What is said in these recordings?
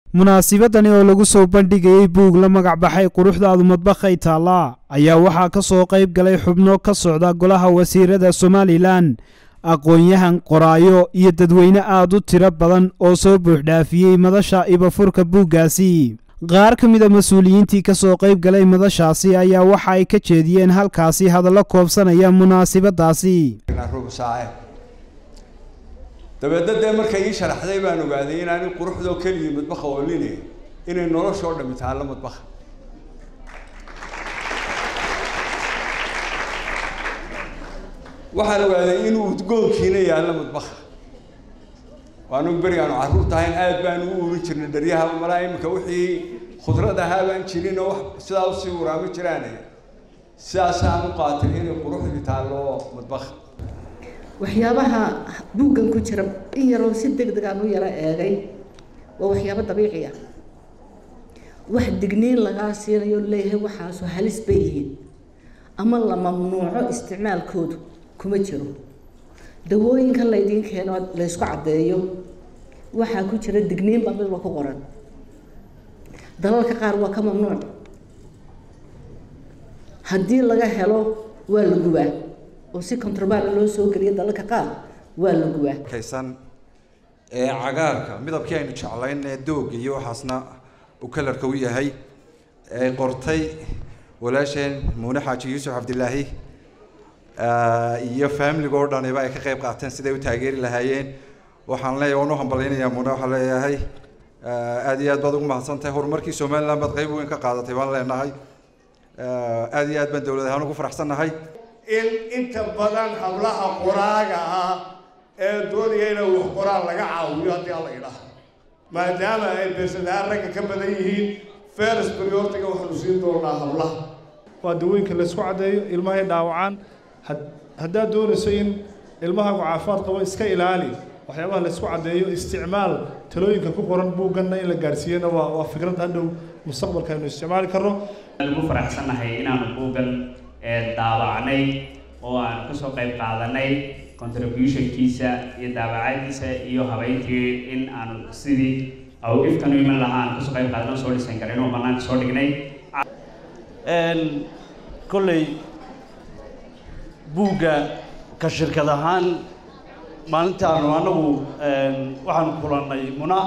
munaasibadani oo lagu soo bandhigayey buug la magac baxay quruxdaadu madbakhay taallaa ayaa waxaa ka soo qayb galay xubno ka socda golaha wasiirada somalilan aqoon-yahan qoraayo iyo dadweyne aad u tiro badan oo soo buuxdhaafiyey madasha ibafurka buuggaasi qaar ka mid a mas-uuliyiintii ka soo qayb galay madashaasi ayaa waxa ay ka jeediyeen halkaasi hadallo koobsanaya munaasibadaasi dabeedna dee markay ii sharaxday baan ogaaday inaani quruxdoo keligii madbaha ooline inay noloshoo dhami taalla madbaha waxaan ogaaday inuu udgoonkiina yaallo madbaha waanu berigaanu carruur tahayn aad baanu u urin jirnay dharyaha malaa iminka wixii khudrad ahaa baan jirin oo wax sidaa usii waraamo jiraane sidaasaan u qaatay inay quruxdii taallo madbaha waxyaabaha buuggan ku jira in yaroo si deg deg aan u yaro eegay waa waxyaabo dabiici ah wax digniin lagaa siinayo leeyahay waxaasu halis bay yihiin ama la mamnuuco isticmaalkoodu kuma jiro dawooyinka laydiin keeno laysku caddeeyo waxaa ku jira digniin baa midba ku qoran dalalka qaar waa ka mamnuuc haddii laga helo waa la gubaa oo si controband loo soo geliyo dalalka qaar waa la gubaa kaysan ee cagaarka midabkii aynu jeclayn ee dooga iyo waxaasna uu kalarka u yahay ay qortay walaasheen muune xaaji yuusuf cabdilaahi iyo familiga oo dhaniba ay ka qayb qaateen siday u taageeri lahaayeen waxaan leeyahay waan u hambalynayaa muune waxaan leeyahay aada iyo aad baad ugu mahadsantahay horumarkii somaliland baad qayb weyn ka qaadatay baan leenahay aada iyo aad baan dowlad ahaan ugu faraxsannahay in inta badan hablaha qoraaga ah ee doonaya inay wax qoraan laga caawiyo haddii alla idhaah maadaama ay beesadaan ragga ka badan yihiin ferus priortiga waxaanu siin doonaa hablaha waa dawooyinka laysku caddeeyo ilmahay dhaawacaan haddaad doonayso in ilmahaagu caafimaad qabo iska ilaali waxyaabaha laysku caddeeyo isticmaal talooyinka ku qoran buugganna in la gaarsiiyana waa waa fikrad hadhow mustaqbalka aynu isticmaali karno ugu faraxsannahay inaanu buuggan daabacnay oo aan kasoo qayb qaadanay contributionkiisa iyo daabacadiisa iyo habeyntii in aanu sidii awgiftan u iman lahaa aan kasoo qayb qaadano soo dhisan karin oo banaanka soo dhignay kolley buugga ka shirkad ahaan maalintaanu anagu waxaanu kulannay muna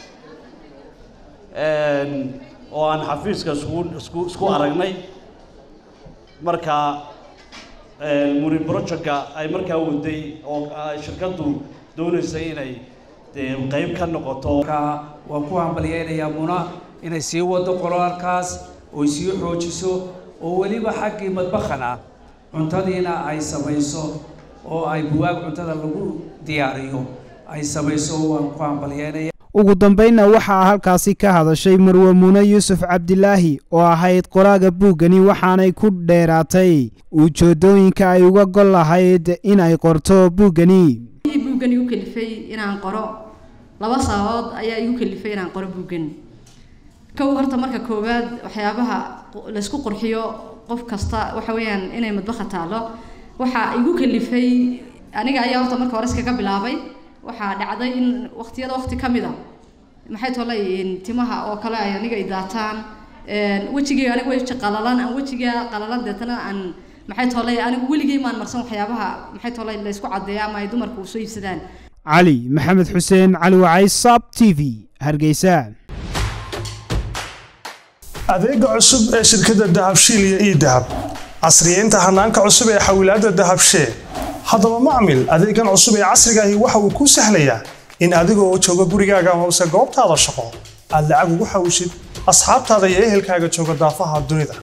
oo aan xafiiska isku isku isku aragnay marka muri projectka ay markaa waday oo shirkaddu doonaysay inay dee qayb ka noqoto waan ku hambalyeynayaa muna inay sii wado qoraalkaas oy sii xoojiso oo weliba xaggii madbakhana cuntadiina ay samayso oo ay buwaag cuntada lagu diyaariyo ay samayso waan ku hambalyeynaya ugu dambaynna waxaa halkaasi ka hadashay marwe muune yuusuf cabdilaahi oo ahayd qoraaga buuggani waxaanay ku dheeraatay ujeedooyinka ay uga gol lahayd in ay qorto buuggani buuggan igu kalifay inaan qoro laba sababood ayaa igu kalifay inaan qoro buuggan kow horta marka koowaad waxyaabaha laysku qurxiyo qof kasta waxa weeyaan inay madbaha taalo waxaa igu kalifay aniga ayaa horta marka hore iskaga bilaabay waxaa dhacday in waqtiyada waqti ka mid a maxay tolay timaha oo kale ay aniga i daataan wejigay aniga weji qalalan aan wejiga qalalan deetana aan maxay tolay anigu weligay maan marsan waxyaabaha maxay tolay la isku caddeeya ama ay dumarku u soo iibsadaan cali maxamed xuseen cali wacay sab t v hargeysa adeega cusub ee shirkadda dahabshiil iyo ii dahab casriyeynta hanaanka cusub ee xawilaadda dahabshee haddaba macmil adeegan cusub ee casrigaahi waxa uu kuu sahlayaa in adigoo jooga gurigaaga hoose goobtaada shaqo aad lacag ugu xawishid asxaabtaada iyo ehelkaaga jooga daafaha dunida